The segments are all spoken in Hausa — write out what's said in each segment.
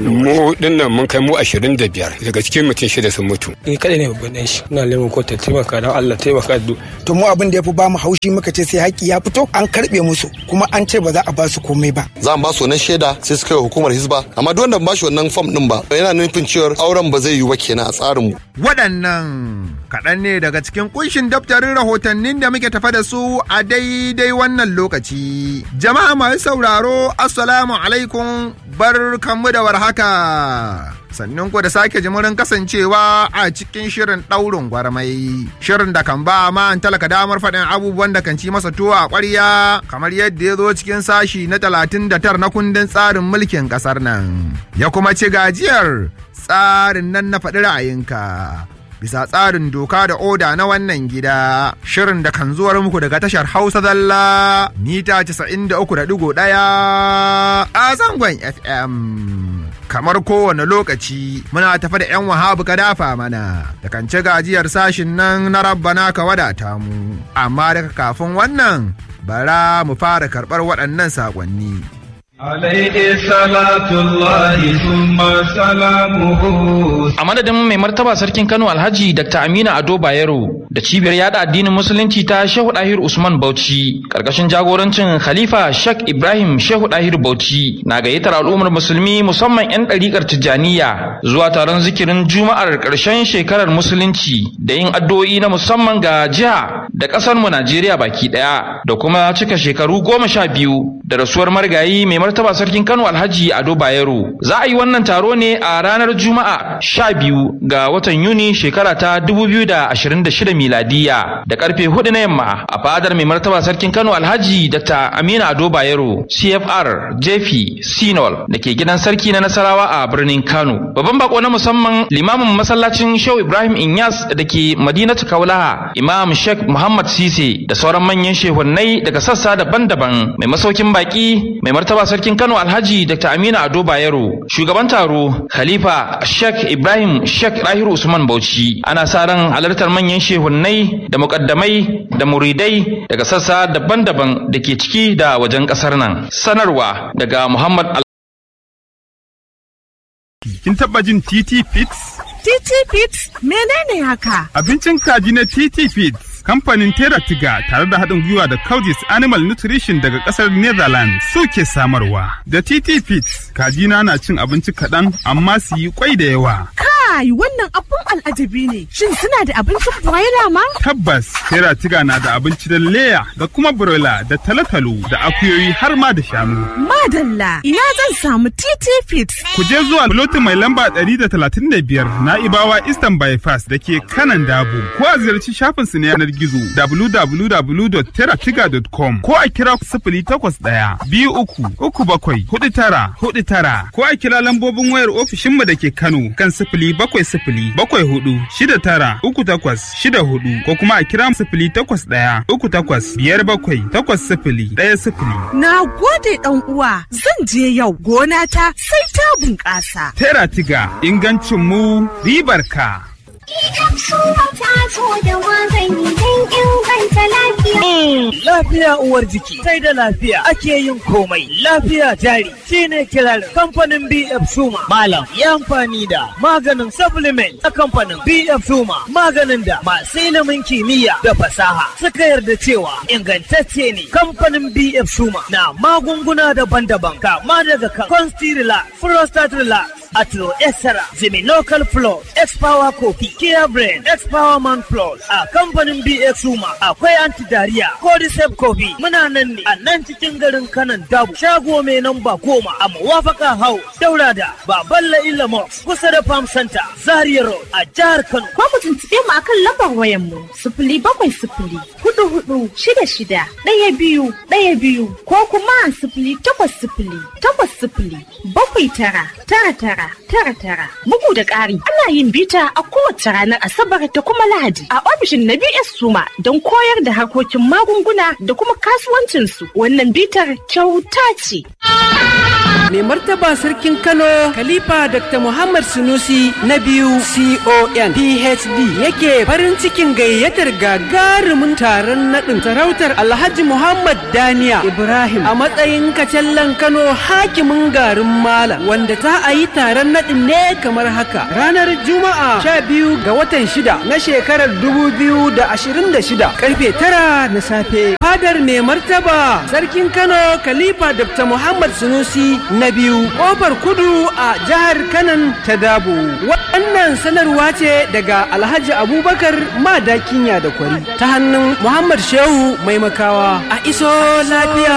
mu dinnan mun kai mu ashirin da biyar daga cikin mutum shida sun mutu ni kadai ne babban ɗan shi ina neman ko ta taimaka don Allah taimaka da to mu abin da ya fi ba mu haushi muka ce sai haƙƙi ya fito an karɓe musu kuma an ce ba za a ba su komai ba za mu ba su wannan shaida sai su kai hukumar hisba amma duk wanda ba shi wannan fam din ba yana nufin cewa auren ba zai yiwu ba kenan a tsarin mu waɗannan kaɗan ne daga cikin kunshin daftarin rahotannin da muke tafa da su a daidai wannan lokaci jama'a masu sauraro assalamu alaikum bar kanmu da warhaka sannan ku da sake jimurin kasancewa a cikin shirin ɗaurin gwarmai shirin da kan ba ma an talaka damar faɗin abubuwan da kan ci masa tuwo a ƙwarya kamar yadda ya zo cikin sashi na talatin da tar na kundin tsarin mulkin ƙasar nan ya kuma ci gajiyar tsarin nan na faɗi ra'ayinka bisa tsarin doka da oda na wannan gida shirin da kan zuwar muku daga tashar hausa zalla mita 93.1 a zangon fm kamar kowane lokaci muna tafa da 'yan wahabu ka dafa mana da kan ci gajiyar sashin nan na rabbana ka wadata mu amma daga kafin wannan bara mu fara karɓar waɗannan saƙonni. عليه صلاة الله ثم سلامه A madadin mai martaba sarkin Kano Alhaji Dr. Aminu Ado Bayero da cibiyar yada addinin musulunci ta Shehu Dahir Usman Bauchi karkashin jagorancin Khalifa Sheikh Ibrahim Shehu Dahir Bauchi na gayyatar al'ummar musulmi musamman 'yan ɗariƙar Tijjaniya zuwa taron zikirin Juma'ar ƙarshen shekarar musulunci da yin addu'o'i na musamman ga jiha da ƙasar mu Najeriya baki ɗaya da kuma cika shekaru goma sha biyu da rasuwar marigayi mai martaba sarkin Kano Alhaji Ado Bayero. Za a yi wannan taro ne a ranar Juma'a sha biyu ga watan Yuni shekara ta dubu biyu da ashirin da shida miladiya da karfe hudu na yamma a fadar mai martaba sarkin Kano Alhaji Dr. Aminu Ado Bayero CFR Jefi Sinol da ke gidan sarki na Nasarawa a birnin Kano. Babban bako na musamman limamin masallacin Shehu Ibrahim Inyas da ke Madinatu Kaulaha Imam Sheikh Muhammad Sise da sauran manyan shehunnai daga sassa daban-daban mai masaukin baki mai martaba sarkin Kano Alhaji Dr. Aminu Ado Bayero, shugaban taro Khalifa Sheikh Ibrahim Sheikh Rahiru Usman Bauchi. Ana sa ran halartar manyan shehunnai da mukaddamai da muridai daga sassa daban-daban da ke ciki da wajen kasar nan. Sanarwa daga Muhammad Kin taba jin TT Fits? TT Fits menene haka? Abincin kaji na TT Fits. Kamfanin Tera Tiga tare da haɗin gwiwa da Coudis Animal Nutrition daga ƙasar Netherlands suke samarwa. Da TT Fits, kajina na cin abinci kaɗan amma su yi kwai da yawa. Kai wannan abun al'ajabi ne. Shin suna da abincin broiler ma? Tabbas, Tera Tiga na da abinci da leya da kuma broiler da talotalo da akuyoyi har ma da shanu. Madalla, ina zan samu TT Fits. Ku je zuwa lotin mai lamba 135 na Ibawa Eastern Bypass da ke kanan Dabo. Ko a ziyarci shafinsu na yanar gizo www.teratiga.com ko a kira sifili takwas ɗaya biyu uku uku bakwai hudu tara hudu tara ko a kira lambobin wayar ofishinmu da ke Kano kan sifili bakwai sifili bakwai hudu shida tara uku takwas shida hudu ko kuma a kira sifili takwas ɗaya uku takwas biyar bakwai takwas sifili ɗaya sifili. Na gode ɗan uwa zan je yau gona ta sai ta bunƙasa. Teratiga ingancin mu ribar ka. Lafiya uwar jiki, sai da lafiya ake yin komai. Lafiya jari shine kirarin kamfanin BF Suma. Malam ya amfani da maganin supplement a kamfanin BF Suma. Maganin da masu ilimin kimiyya da fasaha suka yarda cewa ingantacce ne. Kamfanin BF Suma na magunguna daban-daban kama daga kan Constilla, Prostate Relax, Atro Esera, Zimi Local Plus, X-Power Coffee, Kia Brain, X-Power Man Plus, a kamfanin BX Suma, akwai anti-diarrhea, Cordyceps Coffee, muna nan ne a nan cikin garin kanan dabu, shago mai namba goma a Mawafaka House, Daura da Baballa Ilamox, kusa da Farm Center, Zaria Road, a jihar Kano. Ko ku tuntuɓe mu akan lambar wayan mu, sifili bakwai sifili, hudu hudu, shida shida, ɗaya biyu, ɗaya biyu, ko kuma sifili takwas sifili, takwas sifili, bakwai tara, tara tara. tara tara bugu da ƙari ana yin bita a kowace ranar asabar da kuma lahadi a ofishin na bs suma don koyar da harkokin magunguna da kuma kasuwancinsu wannan bitar kyauta ce mai martaba sarkin Kano Khalifa Dr. Muhammad Sunusi na biyu CON PhD yake farin cikin gayyatar gagarumin taron naɗin sarautar Alhaji Muhammad Daniya Ibrahim a matsayin kacallan Kano hakimin garin Malam wanda za a yi taron naɗin ne kamar haka ranar Juma'a sha biyu ga watan shida na shekarar dubu biyu da ashirin da shida karfe tara na safe fadar mai martaba sarkin Kano Khalifa Dr. Muhammad Sunusi na biyu kofar kudu a jihar Kanan ta Dabo wannan sanarwa ce daga Alhaji Abubakar Madakinya da Kwari ta hannun Muhammad Shehu mai makawa a iso lafiya.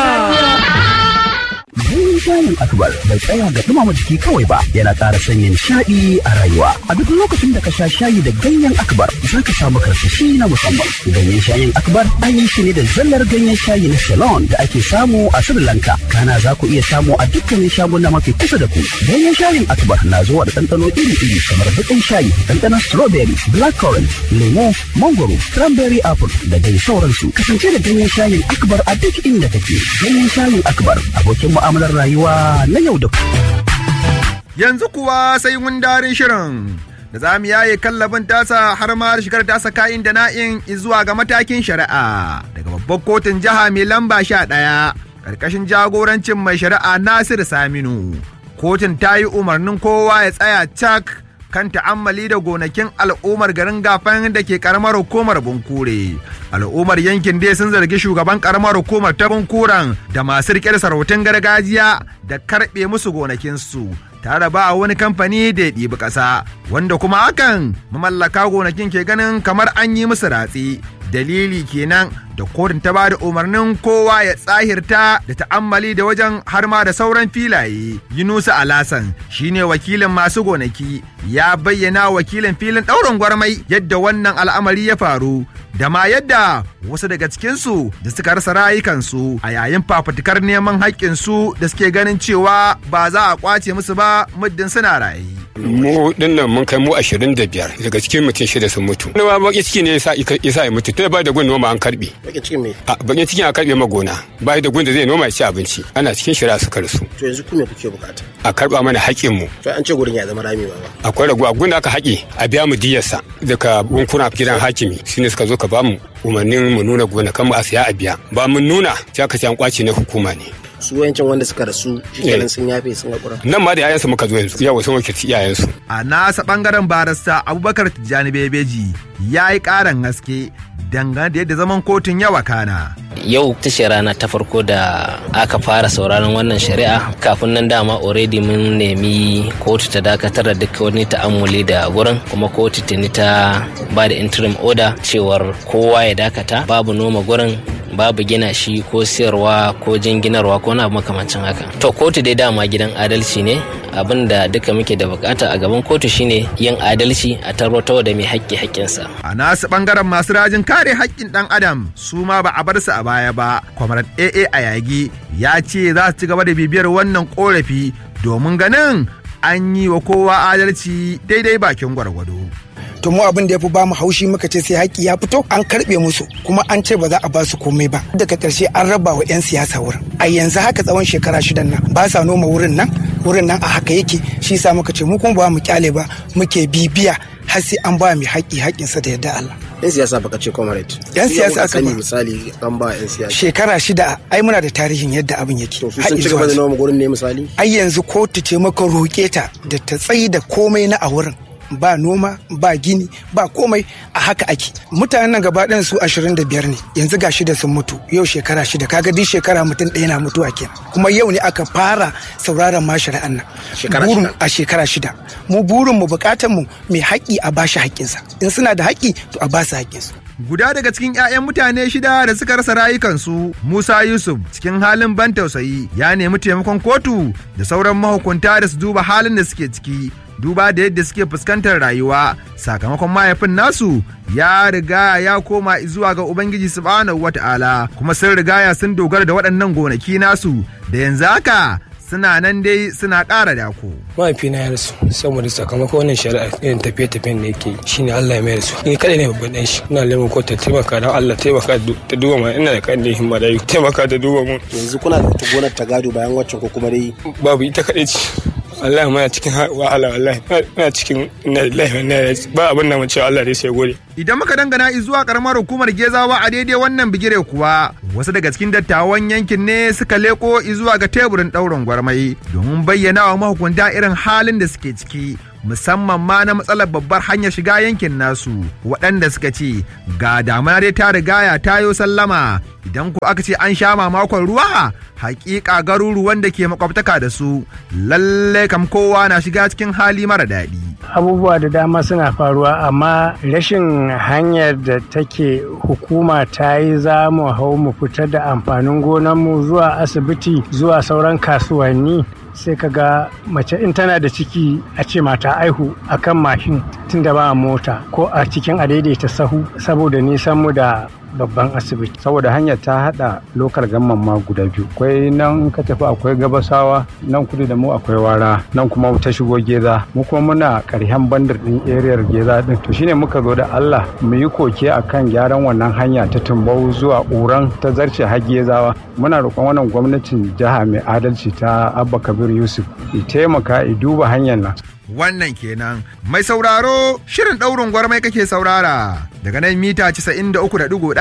Ganyen shayin akbar bai tsaya ga dumama jiki kawai ba yana ƙara sanya nishaɗi a rayuwa. A duk lokacin da ka sha shayi da ganyen akbar za ka samu karsashi na musamman. Ganyen shayin akbar an yi shi ne da zallar ganyen shayi na Ceylon da ake samu a Sri Lanka. Kana za ku iya samu a dukkanin shaguna mafi kusa da ku. Ganyen shayin akbar na zuwa da ɗanɗano iri-iri kamar baƙin shayi, ɗanɗanon strawberry, blackcurrant, lemo, mangoro, cranberry apple da dai sauransu. Kasance da ganyen shayin akbar a duk inda kake. Ganyen shayin akbar abokin mu'amalar rayuwa na yau da Yanzu kuwa sai gundarin shirin da za mu yaye kallabin tasa har ma shigar tasa kayan da na'in zuwa ga matakin shari'a daga babbar kotun jiha mai lamba sha ɗaya ƙarƙashin jagorancin mai shari'a Nasiru Saminu. Kotun ta yi umarnin kowa ya tsaya cak kan ta'ammali da gonakin al'ummar garin gafan da ke karamar hukumar bunkure al'ummar yankin dai sun zargi shugaban karamar hukumar ta bunkuren da masu rike da sarautun gargajiya da karbe musu gonakinsu tare ba wani kamfani da ya ɗibi ƙasa wanda kuma hakan mamallaka gonakin ke ganin kamar an yi musu ratsi dalili kenan da kotun ta bada umarnin kowa ya tsahirta da ta'ammali da wajen har ma da sauran filaye yunusa alasan shine wakilin masu gonaki ya bayyana wakilin filin ɗaurin gwarmai yadda wannan al'amari ya faru da ma yadda wasu daga cikinsu da suka rasa rayukansu a yayin fafutukar neman haƙƙinsu da suke ganin cewa ba za a ƙwace musu ba muddin suna raye. mu dinnan mun kai mu ashirin da biyar daga cikin mutum shida sun mutu wani ma baki ciki ne ya sa ya mutu tun ba da gun noma an karbe bakin cikin me a bakin cikin a karbe ma gona ba da gun da zai noma ya ci abinci ana cikin shira suka rasu to yanzu ku me kuke bukata a karba mana haƙƙin mu to an ce gurin ya zama rami ba akwai raguwa gun da aka haƙe a biya mu diyarsa daga bunkuna gidan hakimi shine suka zo ka ba mu umarnin mu nuna gona kan mu a siya a biya ba mun nuna sai aka ce an kwace na hukuma ne su wayancin wanda suka rasu shikenan sun yafe sun haƙura nan ma da yayansu muka zo yanzu yawa sun wakilci iyayensu a nasa bangaren barista abubakar tijjani bebeji ya yi ƙaran haske dangane da yadda zaman kotun yawa kana yau ta ce rana ta farko da aka fara sauraron wannan shari'a kafin nan dama already mun nemi kotu ta dakatar da duk wani ta'ammuli da gurin kuma kotu tuni ta ba da interim order cewar kowa ya dakata babu noma gurin babu gina shi ko siyarwa ko jinginarwa ko na makamancin haka to kotu dai dama gidan adalci ne abin da duka muke da bukata a gaban kotu shine yin adalci a tarwatar da mai haƙƙi haƙƙinsa a nasu bangaren masu rajin kare haƙƙin ɗan adam su ma ba a bar su a baya ba kwamarat aa a yagi ya ce za su ci gaba da bibiyar wannan korafi domin ganin an yi wa kowa adalci daidai bakin gwargwado. to mu abin da ya fi ba mu haushi muka ce sai haƙƙi ya fito an karɓe musu kuma an ce ba za a ba su komai ba daga ƙarshe an raba wa 'yan siyasa wurin a yanzu haka tsawon shekara shidan nan ba sa noma wurin nan wurin nan a haka yake shi sa muka ce mu kuma ba mu kyale ba muke bibiya har sai an ba mai haƙƙi haƙƙinsa da yadda Allah. yan siyasa baka ce comrade yan siyasa aka ba misali an ba yan siyasa shekara shida ai muna da tarihin yadda abin yake to su sun ci gaba da noma gurin ne misali ai yanzu kotu ce maka roƙe ta da ta tsayi da komai na a wurin ba noma ba gini ba komai a haka ake mutanen nan gaba ɗayan su ashirin da biyar ne yanzu ga shida sun mutu yau shekara shida kaga duk shekara mutum ɗaya na mutuwa kenan kuma yau ne aka fara sauraron ma shari'an nan burin a shekara shida mu burin mu bukatan mu mai haƙƙi a bashi haƙƙinsa in suna da haƙƙi to a basu haƙƙinsu guda daga cikin 'ya'yan mutane shida da suka rasa rayukansu musa yusuf cikin halin ban tausayi ya nemi taimakon kotu da sauran mahukunta da su duba halin da suke ciki duba da yadda suke fuskantar rayuwa sakamakon mahaifin nasu ya riga ya koma zuwa ga ubangiji subhanahu wata'ala kuma sun rigaya sun dogara da waɗannan gonaki nasu da yanzu haka suna nan dai suna ƙara dako. mahaifina ya rasu saboda sakamakon wannan shari'a irin tafiye-tafiyen da yake shine Allah ya mai rasu ni kadai ne babban dan shi ina neman ko ta taimaka don Allah taimaka ta duba ma ina da kan da himma da taimaka ta duba mu yanzu kuna da wata gonar ta gado bayan waccan ko kuma dai babu ita kadai ce wallahi muna cikin wahala wallahi muna cikin inna lillahi wa inna ilaihi ba abin da mun ce Allah dai sai gode Idan muka dangana zuwa karamar hukumar Gezawa a daidai wannan bigire kuwa wasu daga cikin dattawan yankin ne suka leko zuwa ga teburin ɗaurin gwarmai domin bayyana wa mahukunta irin halin da suke ciki musamman ma na matsalar babbar hanyar shiga yankin nasu waɗanda suka ce ga damuna dai ta rigaya ta yo sallama idan ko aka ce an sha mamakon ruwa hakika garuruwan da ke makwabtaka da su lalle kam kowa na shiga cikin hali mara daɗi. abubuwa da dama suna faruwa amma rashin hanyar da take hukuma ta yi za mu hau mu fitar da amfanin gonarmu zuwa asibiti zuwa sauran kasuwanni sai ka ga mace in tana da ciki a ce mata aihu a kan mashin tun da ba mota ko a cikin adaidaita sahu saboda nisan mu da babban asibiti saboda hanyar ta hada lokal gamman ma guda biyu akwai nan ka tafi akwai gabasawa nan kudu da mu akwai wara nan kuma ta shigo geza mu kuma muna karhen bandar din eriyar geza din to shine muka zo da Allah mu yi koke akan gyaran wannan hanya ta tumbau zuwa uran ta zarce har gezawa muna roƙon wannan gwamnatin jiha mai adalci ta Abba Kabir Yusuf ya taimaka ya duba hanyar nan wannan kenan mai sauraro shirin ɗaurin gwarmai kake saurara daga nan mita 93.1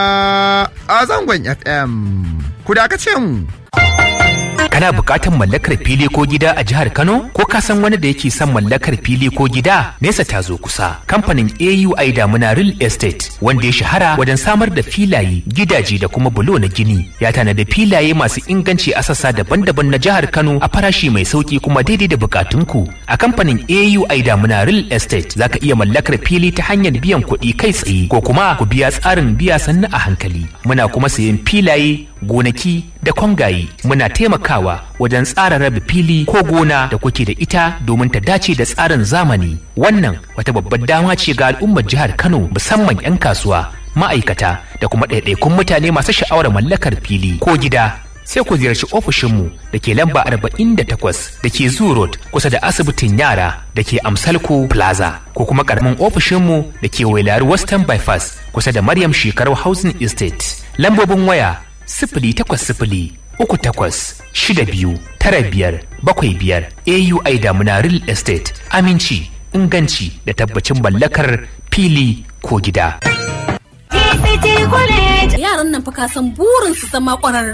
a zangon fm ku dakace mu Kana buƙatar mallakar fili ko gida a jihar Kano? Ko ka san wani da yake son mallakar fili ko gida? Nesa ta zo kusa. Kamfanin AUI Damuna Real Estate wanda ya shahara wajen samar da filaye, gidaje da kuma bulo na gini. Ya tanada filaye masu inganci a sassa daban-daban na jihar Kano a farashi mai sauki kuma daidai da bukatunku. A kamfanin AUI Damuna Real Estate za ka iya mallakar fili ta hanyar biyan kuɗi kai tsaye ko kuma ku biya tsarin biya sannu a hankali. Muna kuma sayen filaye, gonaki da kwangaye. Muna taimakawa wajen tsara rabe fili ko gona da kuke da ita domin ta dace da tsarin zamani. Wannan wata babbar dama ce ga al'ummar jihar Kano musamman 'yan kasuwa, ma'aikata da kuma ɗaiɗaikun mutane masu sha'awar mallakar fili ko gida. Sai ku ziyarci ofishinmu da ke lamba 48 da ke Zoo Road kusa da asibitin yara da ke Amsalko Plaza ko kuma karamin ofishinmu da ke Wailari Western Bypass kusa da Maryam Shekaru Housing Estate. Lambobin waya sifili takwas sifili uku takwas shida biyu tara biyar bakwai biyar AUI Damuna Real Estate aminci inganci da tabbacin mallakar fili ko gida. Yaran nan fa ka san burin su zama ƙwararru